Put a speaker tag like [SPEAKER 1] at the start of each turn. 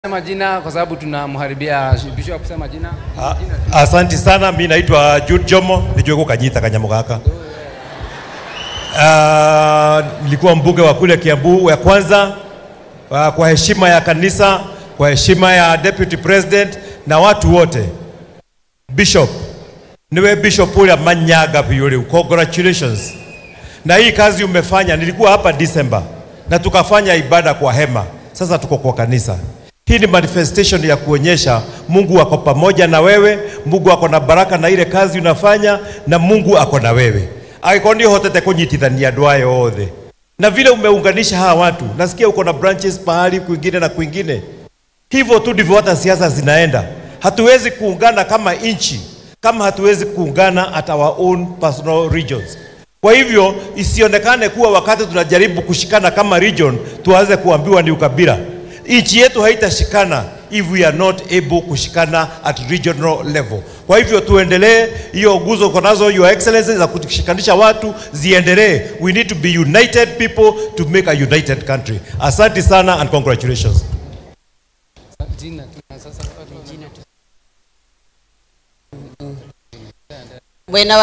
[SPEAKER 1] majina kwa sababu tunamharibia bishop. Sema jina.
[SPEAKER 2] Ah, Asanti sana, mi naitwa Jude Jomo, nijue kukanyita kanyamo gaka. Ah, nilikuwa mbunge wa kule Kiambu ya kwanza. Ah, kwa heshima ya kanisa, kwa heshima ya deputy president na watu wote, bishop niwe bishop ule manyaga yule, congratulations na hii kazi umefanya. Nilikuwa hapa December na tukafanya ibada kwa hema, sasa tuko kwa kanisa. Hii ni manifestation ya kuonyesha Mungu ako pamoja na wewe, Mungu ako na baraka na ile kazi unafanya, na Mungu ako na wewe agĩkorwo nĩ ũhotete kũnyitithania andũ aya othe na vile umeunganisha hawa watu. Nasikia uko na branches pahali kwingine na kwingine. Hivyo tu ndivyo hata siasa zinaenda. Hatuwezi kuungana kama nchi kama hatuwezi kuungana at our own personal regions. Kwa hivyo isionekane kuwa wakati tunajaribu kushikana kama region tuanze kuambiwa ni ukabila. Nchi yetu haitashikana if we are not able kushikana at regional level. Kwa hivyo tuendelee, hiyo nguzo uko nazo your excellency za kushikanisha watu ziendelee. We need to be united people to make a united country. Asante sana and congratulations.
[SPEAKER 1] Jina tu na sasa
[SPEAKER 3] Bwena